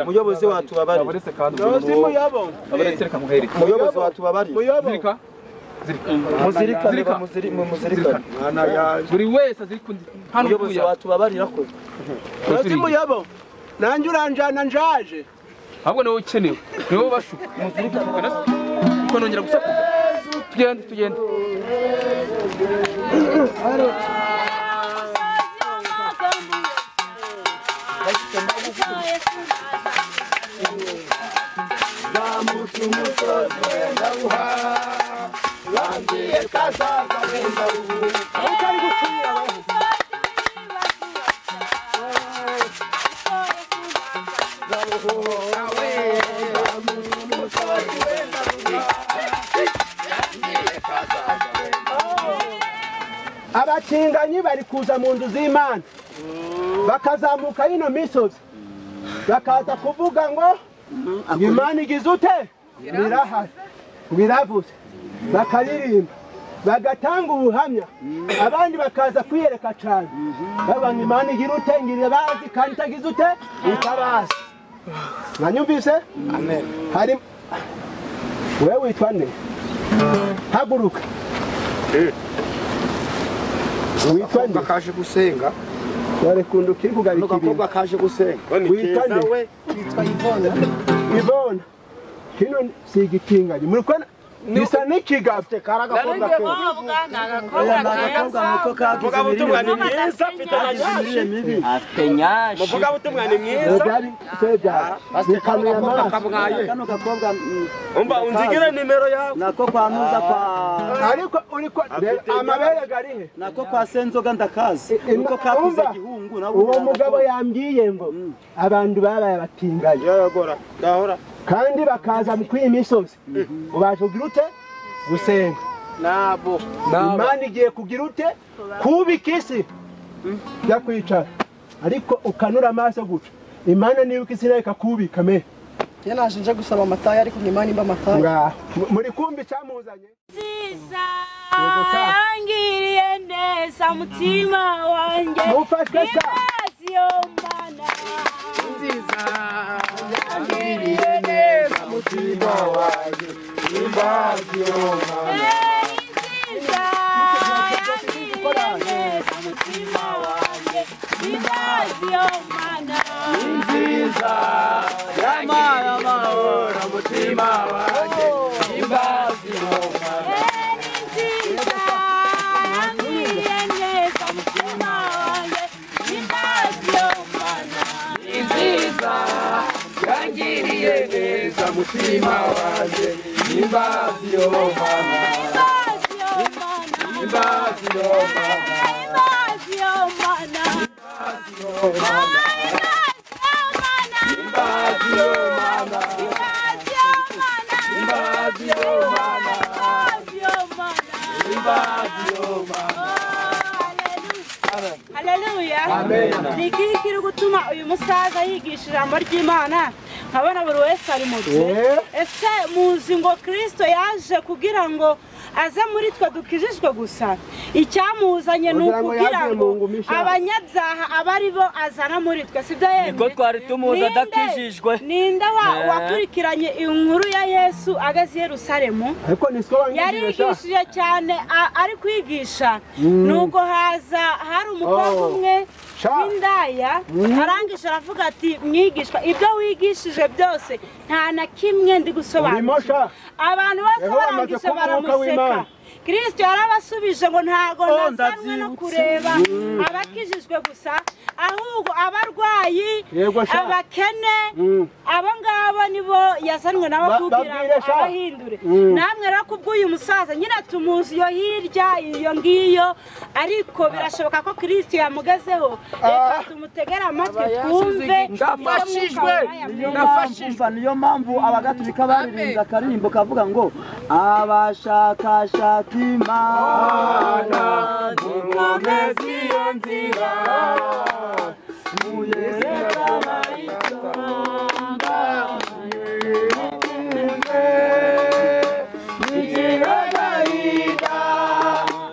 muyobozi watubabari abaretse reka muhereke muyobozi watubabari zirika muzirikane Zirika. bamuziri- muzirikane buri wese azirika undi hano muyobozi utuye watubabarira ko nanjye uranjana njaje ahubwo niwe ukenewe niwe bashuka tukanongera gusakuza tugende tugende abatinganyi bari kuza mu nzu z'imana bakazamuka yino misozi bakaza kuvuga ngo imana igize ute ngo irahari ngo iravuze bakaririmba bagatanga ubuhamya abandi bakaza kwiyereka cyane bavuga ngo imana igira ute ngo irabazi kandi itagize ute itabazi mwanyumvise hari wowe witwa nde haguruka witwa nde kaje gusenga barekunda ukiri kugarika ibintu n'agakobwa kaje gusenga witwa nde ivona kino si igitinganyi muri kubona gisa n'ikigabo afite kari agakobwa ke byari byari byari ni kano ya maraso kano gakobwa mm, umva unzigire nimero yawe nako kwa nuza kwa ariko uri ko reba amabere garihe nako kwa senzoga ndakazi I- niko kakuze umva, gihungu nabwo uwo nagakobwa. mugabo yambwiye ngo abantu babaye abatinganyi yagora gahora kandi bakaza mu kw'iyi misozi ubaje ugira ute gusenga nabo imana igiye kugira ute kubika isi jya kwicara ariko ukanura amaso guca imana nibuka isi nayo ikakubika me njye naje nje gusaba amataye ariko ni imana imba amataye ngaho muri kumbi icyamuzanye yangiriye neza mutima wanjye mufashwe sa Yesu yo mana yangiriye neza mutima wanjye nziza yangiriye neza mutima wanjye Yesu yo mana nziza yangiriye neza mutima wanjye Yesu yo mana Yesu yo mana Yesu yo mana Haleluya ni iki kiri gutuma uyu musaza yigisha ijambo ry'imana nkabona buri wese ari mu bye ese muzi ngo kirisito yaje kugira ngo aze muri twe dukijijwe gusa icyamuzanye ni Wagira ngo ukugira yavuye mu ngo ngumi ishaje. abanyabyaha aba ari bo azana muri twe sibyo yemwe Niko twari tumuzi Ninde- adakijijwe. ninde wa- wakurikiranye inkuru ya yesu ageze i yerusalemu ariko ni siko banyigishije yarigishije cyane a- ari kwigisha nuko haza hari umukobwa Oh. umwe Sha. w'indaya arangije aravuga ati mwigishwa ibyo wigishije byose nta na kimwe ndi urimo gusobanukirwa sha abantu bose Yehova amaze kuba barangije umwuka baramuseka w'Imana. kirisito yarabasubije ngo ntabwo nazanwe no ndabyibutse. kureba abakijijwe gusa ahubwo abarwayi Yego, sha. abakene Mm. abo ngabo nibo yazanwe nabo Ba- kugira ngo babwire, sha. abahindure namwe rero kubw'uyu musaza nyine tumuzi iyo hirya iyo ngiyo ariko birashoboka ko kirisito yamugezeho reka tumutegere amatwi twumve ndafashijwe nafashijwe niyo mpamvu abagatulika baririmbye akaririmbo kavuga ngo abashakashaka imana mukomeze iyo nzira muyereka abayitanga mwirinde mugira agahinda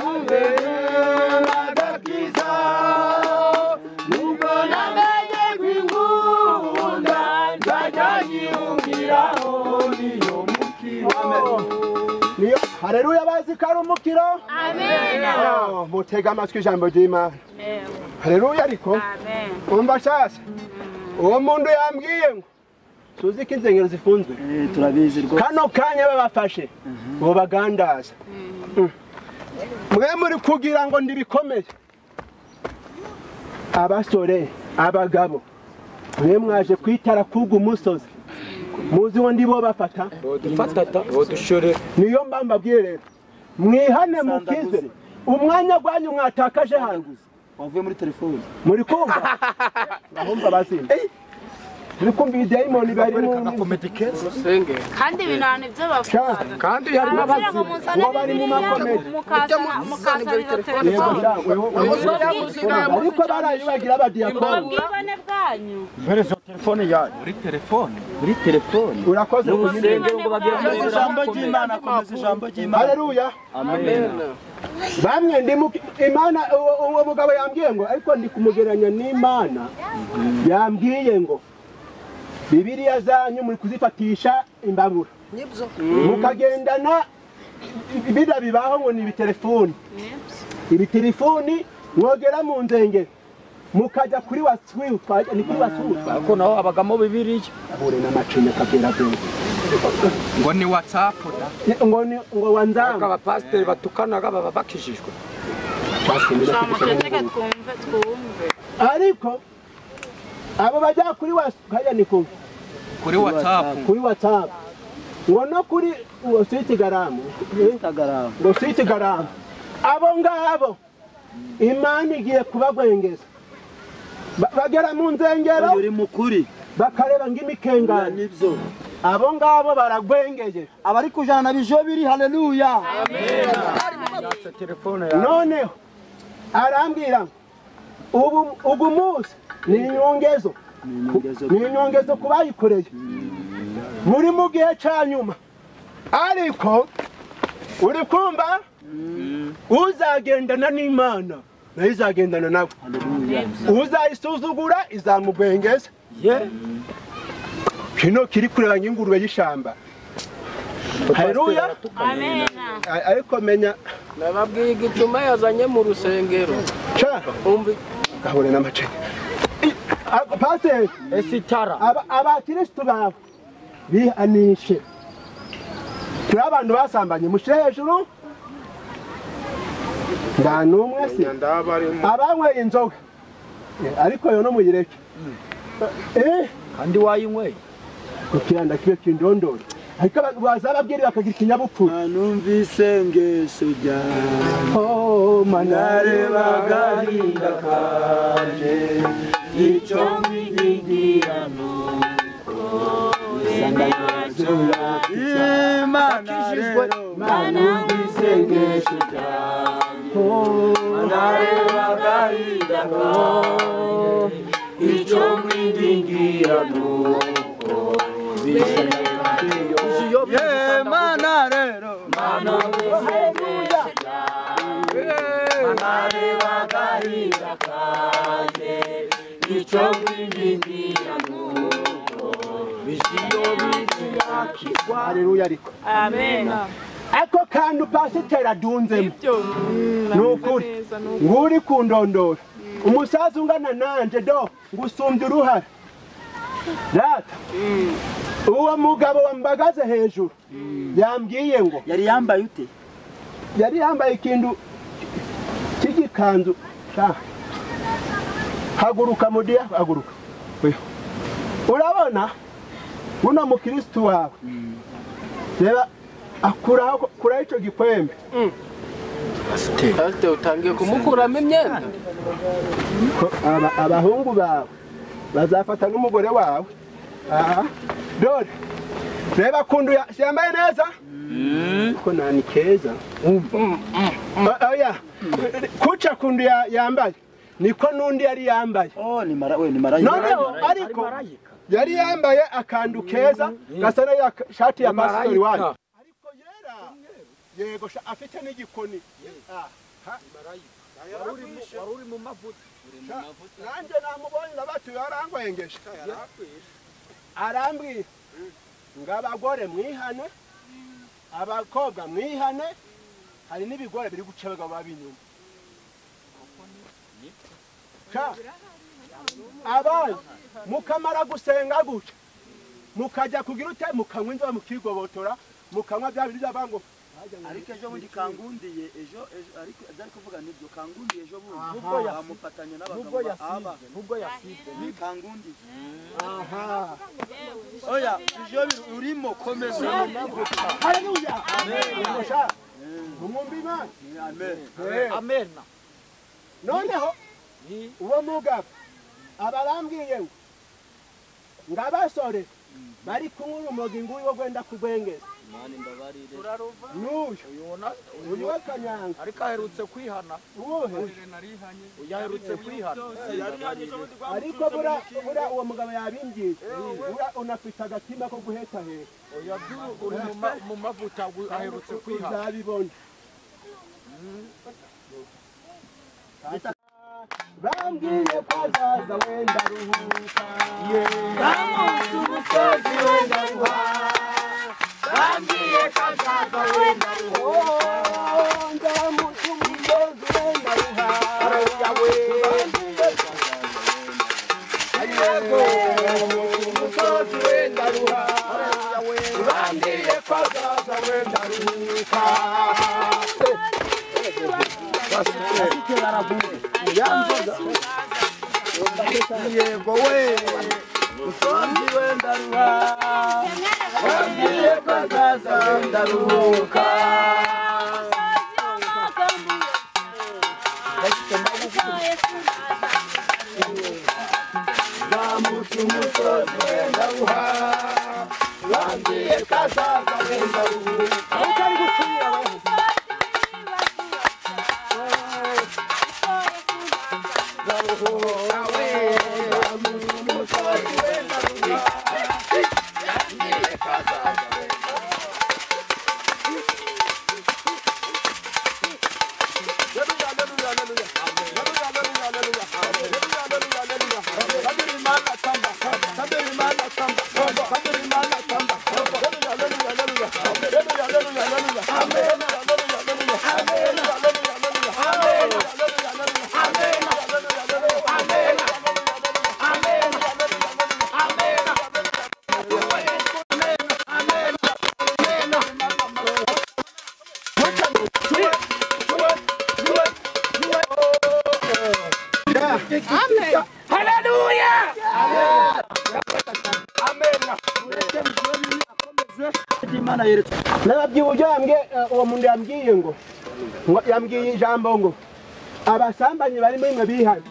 mubere n'agakiza nubwo namenye kwingura hareruya bazi ko ari umukiro Amen. Oh, mutega amatwi ijambo ry'imana hareruya ariko Amen. umva shasha uwo muntu yambwiye ngo tuzi ko insengero zifunzwe Eh, turabizi rwose kano kanya babafashe ubu bagandaza mwe muri kugira ngo ndibikomeye abasore abagabo mwe mwaje kwitara kuga umusozi muzi ngo ndibo bafata niyo mba mbabwiye rero mwihane mukize umwanya gwanyu mwatakaje hano wavuye muri telefone muri kumva bahumva bazinda muri kumva ibidayimoni barimo musenge kandi ibintu abantu ibyo Sha, bavuga kandi harimo Barababwira ngo muzane Uwo bari mu Bibiliya, makomedi. mukazana- mukazana izo Yego, telefone sha, wewe- wewe- ariko barayibagira abadiyakoni ubwibone bwanyu muri telefone muri telefone urakoze kunyumva urusengero ngo babwire komeza ijambo ry'imana komeza ijambo ry'imana haleluya amen bamwe ndi mu imana uwo- uwo mugabo yambwiye ngo ariko ndi kumugereranya n'imana yambwiye ngo bibiriya zanyu muri kuzifatisha imbabura nibyo mukagendana biriya bibaho ngo ni ibitelefoni ibitelefoni mwogera mu nzengero mukajya kuri wasuwitwa ni kuri wasuwitwa ariko naho habagamo bibiriya ahure n'amacinya akabwira byose ngo ni watsapu ngo ni ngo wanzanga abapasiteri batukanaga baba bakijijwe turamutegeka twumve twumve ariko abo bajya kuri wasuwitwa ni kumwe kuri watsapu kuri whatsapp ngo no kuri uwo siti garamu instagram ngo siti garamu abo ngabo imana igiye kubagwengeza Ba- bagera mu uyu nzengero uri mukuri bakareba ng'imikengane nibyo abo ngabo baragwengeye abari kujana na bijo biri haleluya noneho arambwira ngo, ubu ugu munsi ni inyongezo ni inyongezo ku bayikoreye muri mu gihe cya nyuma ariko uri kumva uzagendana n'imana nayo izagendana nawe uzayisuzugura izamugwengeza kino kiri kureba nk'ingurube y'ishyamba haruya amena ariko menya nababwiye igicuma yazanye mu rusengero Sha, umva gahure n'amaceke I- pasiteri esitara aba- abakirisitu bawe bihanishe turi abantu basambanye mushyire hejuru nta n'umwe si ndaba ari abanyweye inzoga Eh, ariko yo no muyireke eh kandi wayinyweye kukiranda kibe kindondoro ariko abantu bazababwira bakagira ikinyabupfura numvise ngeso ryawe oh manare agahinda kanje icyo migigirano Imana rero numvise ngeso ryawe nareba agahinda kanje icyo mwidingirano Mana rero hareruya ariko amena ako kantu pasiteri adunzemo ni ukuri nguri kundondora umusaza ungana nanje do ngusumbya uruhara data uwo mugabo wambagaze hejuru yambwiye ngo yari yambaye ute yari yambaye ikintu cy'igikanzu sha. haguruka mudiya haguruka Oya. urabona buno mukirisitu wawe reba akuraho akuraho icyo gikwembe pasiteri utangiye kumukuramo imyenda ko aba- abahungu bawe bazafata n'umugore wawe aha dore reba kundu yambaye neza ko nani keza O- oya kuca kundu ya- yambaye niko n'undi yari yambaye oh ni mara we ni mara noneho ariko yari yambaye akantu keza gasa na ya ka- shati ya pasitori wanyu ariko yera yego sha- afite n'igikoni Ah, ha. Wari uri mu- nanjye namubonye nabatuye arangwengeje arambwira ngo abagore mwihane abakobwa mwihane hari n'ibigore biri guca abagabo b'inyuma abandi mukamara gusenga gutya mukajya kugira ute mukanywa inzoga mukigobotora mukanywa bya biryo abantu ariko ejo bundi kangundiye ejo ejo- ariko atari kuvuga nibyo kangundiye ejo bundi Aha. nubwo yamufatanya n'abagabo nubwo aba yasize nubwo yasize ni kangundiye aha oya ivyo biri urimo komeza haleluya amen mumwumva imana amen amen noneho uwo mugabo abarambwiye ngo abasore bari kunywa urumogi nguyu wo gwenda kugwengeza mani mbabarire n'uyu uyu we kanyanga ariko aherutse kwihana uwuhe uyu aherutse kwihana ariko bura bura uwo mugabo yabimbwiye bura unafite agatima ko guhetaheta uyu uri mu ma- mu mavuta uyu aherutse kwihana uzabibona bambwiye ko azaza wenda ruhuka bamunsi umusozi wenda ruha bambwiye ko azaza wenda ruhuka ndamunsi umusozi wenda ruha bambwiye ko azaza wenda ruha bambwiye ko azaza wenda ruhuka yego we musozi w'endaruha wabwiye ko azaza w'endaruhuka zamutse umusozi w'endaruha wabwiye ko azaza w'endaruhuka imana yeretse nababyibuye yambwiye uwo muntu yambwiye ngo ngo yambwiye ijambo ngo abasambanyi bari muri mwe bihane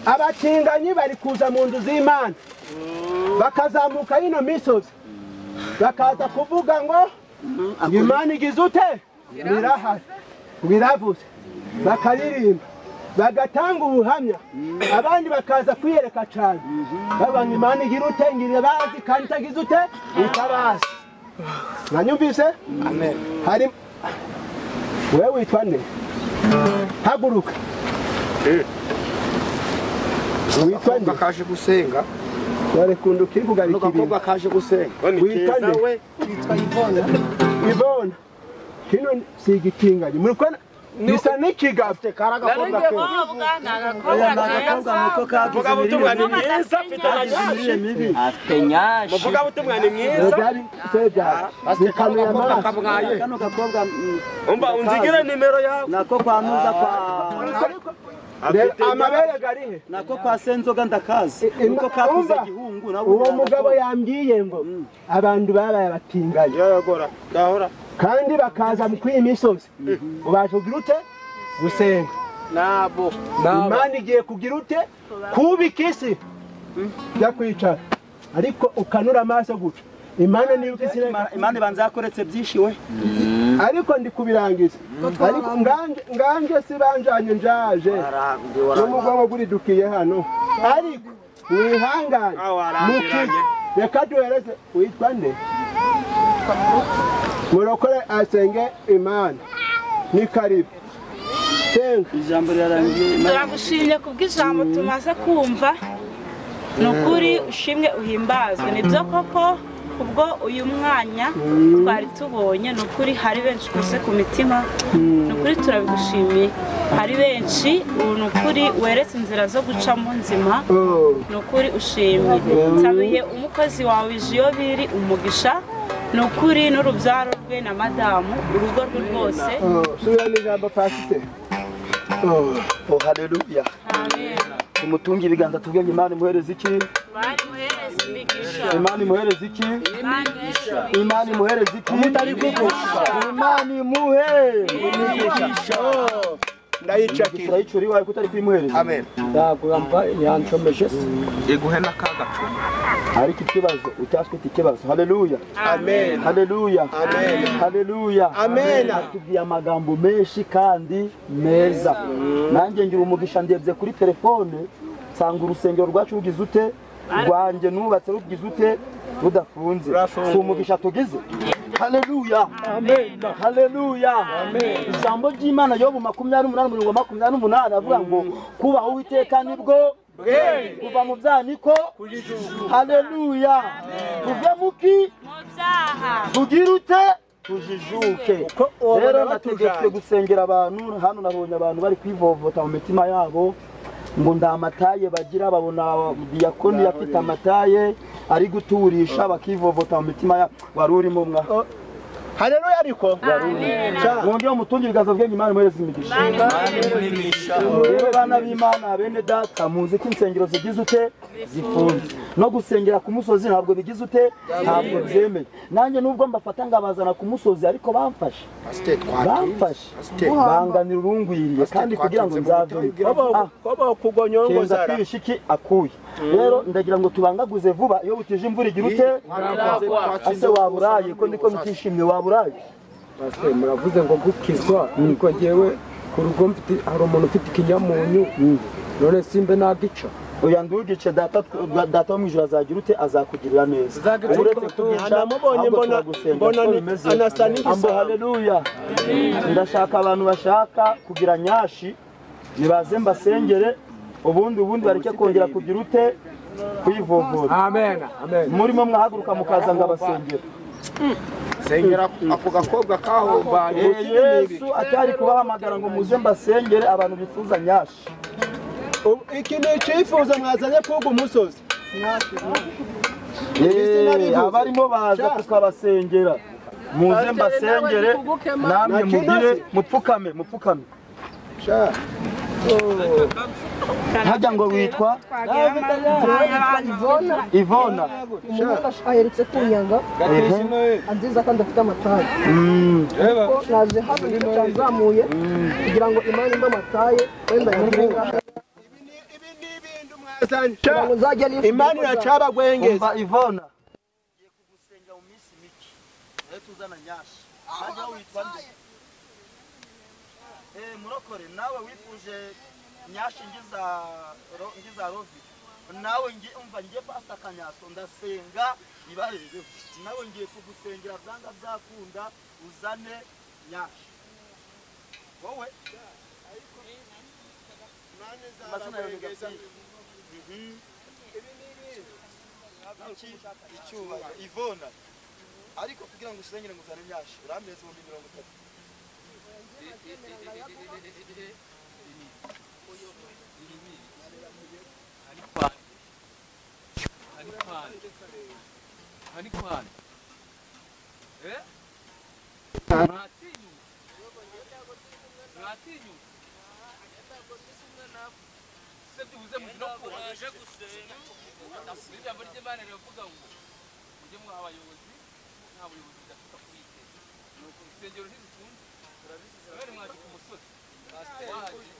abatinganyi bari kuza mu nzu z'imana bakazamuka ino misozi bakaza kuvuga ngo imana igize ute ngo irahari ngo iravuze bakaririmba bagatanga ubuhamya abandi bakaza kwiyereka cyane bavuga ngo imana igira ute ngo irabazi kandi itagize ute itabazi mwanyumvise hari wewe witwa nde haguruka witwa nde kaje gusenga warekunda ukiri kugarika ibintu n'agakobwa kaje gusenga Witwa nde? we yitwa Yvonne ivona kino si igitinganyi muri kubona gisa n'ikigabo karagakobwa ke oya nagakobwa nuko kagize imirire mibi imirire mibi byari byari bikamera amaso kano gakobwa mm, umva unzigire nimero yawe nako kwa nuza kwa Reba, amabere garihe nako kwa senzoga ndakazi I- nuko kakuze umva, gihungu nabwo uwo nagakobwa. mugabo yambwiye ngo abantu babaye abatinganyi yagora gahora kandi bakaza mu kwiyi misozi ubaje kugira ute gusenga nabo imana igiye kugira ute kubika isi jya kwicara ariko ukanura amaso guca imana niyo uko isi Ima- imana ibanza yakoretse byinshi we ariko ndi kubirangiza ariko nganje nganje sibanjanye njaje n'umugongo guridukiye hano ariko mwihangane mukize reka duhereze witwa nde murokore asenge imana ni karibu senga ijambo rirarangiye Imana- turagushimye kubw'ijambo tumaze kumva ni ukuri ushimwe uhimbazwe nibyo koko kubwo uyu mwanya twari tubonye ni ukuri hari benshi ukuze ku mitima ni ukuri turabigushimiye hari benshi ubu ni ukuri weretse inzira zo gucamo nzima ni ukuri ushimye nsabiye umukozi wawe biri umugisha ni ukuri n'urubyaro rwe na madamu urugo rwe rwose subira n'ijambo pasiteri Oh, haleluya tumutunge ibiganza tubwenge imana imuhereze iki bari muhereza imigisha imana imuhereze iki imana imuhereze iki mutari kukuka imana imuhe Oh, ndayicakira turayicura iwawe kutari kuyimuhereza amen yaguramba yancomeje se iguhe n'akagacu ariko ikibazo utaswe ikibazo haleluya amen haleluya Amen. haleluya Amen. atubwiye amagambo menshi kandi meza nanjye ngira umugisha ndebye kuri telefone nsanga urusengero rwacu rugize ute rwanjye nubatse rugize ute rudafunze si umugisha tugize haleluya haleluya ijambo ry'imana yobu makumyabiri n'umunani umurongo wa makumyabiri n'umunani avuga ngo kubaha uwiteka nibwo kuva mu byaniko haleluya tuve muki mubyaha tugire ute tujijuke rero nategetswe gusengera abantu hano nabonye abantu bari kwivovota mu mitima yabo ngo nta mataye bagira babona diyakoni afite amataye ari guturisha bakivovota mu mitima yabo wari urimo mwa haleluya ariko mwongere umutunge ibiganza bwenge imana imuhereze imigisha rero bana b'imana bene data muzi ko insengero zigize ute zifunze no gusengera ku musozi ntabwo bigize ute ntabwo byemeye nanjye nubwo mbafata ngabazana ku musozi ariko bamfashe pasiteri bamfashe banganira urungwiriye kandi kugira ngo nzavemo Ah, kwaba kugonyongo kenza zara twihishe iki akuye rero ndagira ngo tubangaguze vuba iyo butije imvura igira ute ase waburaye ko niko nitishimye waburaye Pasiteri muravuze ngo gukizwa ariko njyewe ku rugo mfite hari umuntu ufite ikinyamunyu none simbe nagica oya ndugice data tw- data wo mu ijoro azagira ute azakugirira neza uretse kugica namubonye ahubwo mbona turagusenga mbona kuko ni- bimeze. anasa ambo n'igisabo haleluya ndashaka abantu bashaka kugira nyashi nibaze mbasengere ubundi ubundi bareke kongera kugira ute kwivovota amen amen murimo mwahaguruka mukaza ngo abasengere sengera ako gakobwa kahombanye Eh, yesu atari kubahamagara ngo muze mbasengere abantu bifuza nyashi iki ni icyifuzo mwazanye kuga umusozi Eh, abarimo baza tukabasengera muze mbasengere namwe mugire mupfukame mupfukame hajya ngo witwa ivona umuhungu ash- aheretse kunyanga anziza kandi afite amataye ko naje hano nicyo cyanzamuye kugira ngo imana imbe amataye wenda yamubwira mwazanye kugira ngo nzajya nifuza imana ko nzajya. iracabagwengeza umva ivona murokore nawe wifuje nyashi ngiza ro- ngiza rovi nawe ngi- umva ngiye pasita kanyaso ndasenga ibarebeho nawe ngiye kugusengera byanga byakunda uzane nyashi wowe amazina yawe ni Gakwiri. Mhm. Iki- icyuma ivona ariko kugira ngo usengere ngo uzane nyashi urambye ibihumbi mirongo itatu ijambo ry'imana riravuga ngo mujye mwaha abayobozi nta buyobozi budafite akubite nuko insengero ntizifunze turabizi bari mwaje ku musozi wahaje uyu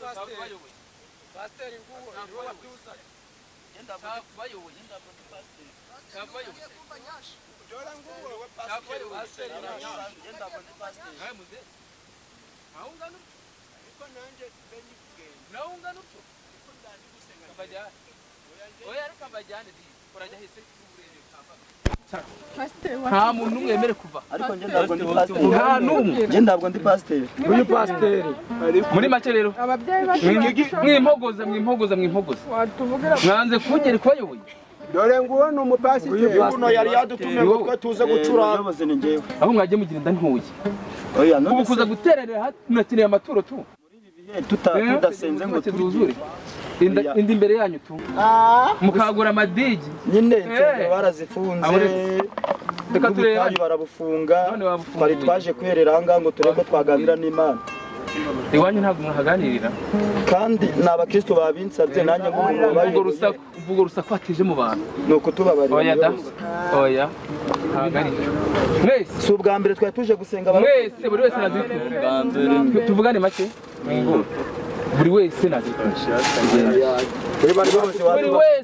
pasiteri bayoboye pasiteri nguwo ntabwo batuzanye ntabwo bayoboye ntabwo bayoboye ntabwo bayoboye pasiteri nawe muze nawe ungana utyo nawe ungana utyo kabajyane oya ariko kabajyane di korajya hese uburere kamba nta muntu umwe wemerewe kuva ariko njye ntabwo ndi nta pasiteri n'umwe njye ntabwo ndi pasiteri uyu pasiteri muri make rero mwimpogoza mwimpogoza mwimpogoza mwanze kungera kubayoboye dore nguwo ni umupasiteri uyu nguno yari yadutumye ngo twe tuze gucuranga aho mwagiye mugira inda ntuye oya ubu none kuza se guterera hati murakeneye amaturo tu tuta- Eh, tudasenze ngo turye, turye inda Oya. inda imbere yanyu tu mukagura amadigi nyine Eh. nsengero barazifunze Abo reka reka turebe. turebe barabufunga None babufunguye. twari twaje kwiherera ahangaha ngo turebe ko twaganira n'imana iwanyu ntabwo mwahaganirira kandi ni abakristo babinsabye nanjye ubwo ngubabaye rusaku ubwo rusaku hateje mu bantu ni ukutubabarira oya da rwose. oya hagarike mwese si ubwa mbere twari tuje gusenga abari- mwese buri wese nazikunze tuvugane make buri wese nazikunze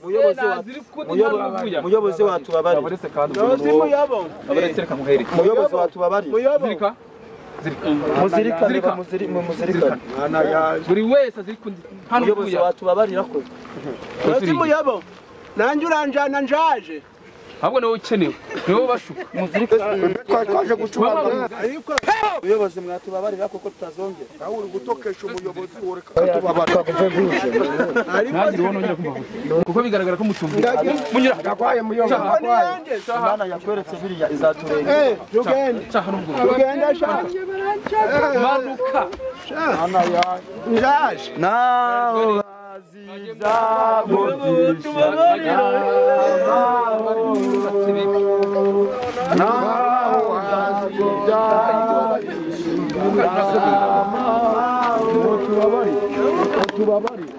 buri wese nazirikuta ntaruvuya muyobozi watubabarira abaretse kandi ubwo abaretse reka muhereke muyobozi watubabarira zirika zirika muzirikane Zirika. bamuziri- mu- muzirikane buri wese azirikundi muyobozi ntaruvuya watubabarira ko urazi muyabo nanjye uranjana njaje ahubwo niwe ukenewe niwe bashuka twari twaje gucuranga muyobozi mwatubabarira kuko tutazongera nawe uri gutokesha umuyobozi ureka ntagire uwo nongera kumva kuko bigaragara ko mutumvikana munyura agakwaye muyobozi Cyaha. imana yakweretse biriya izaturenga tugende cyaha n'ubwo tugende shaka manuka njaje naho tubabari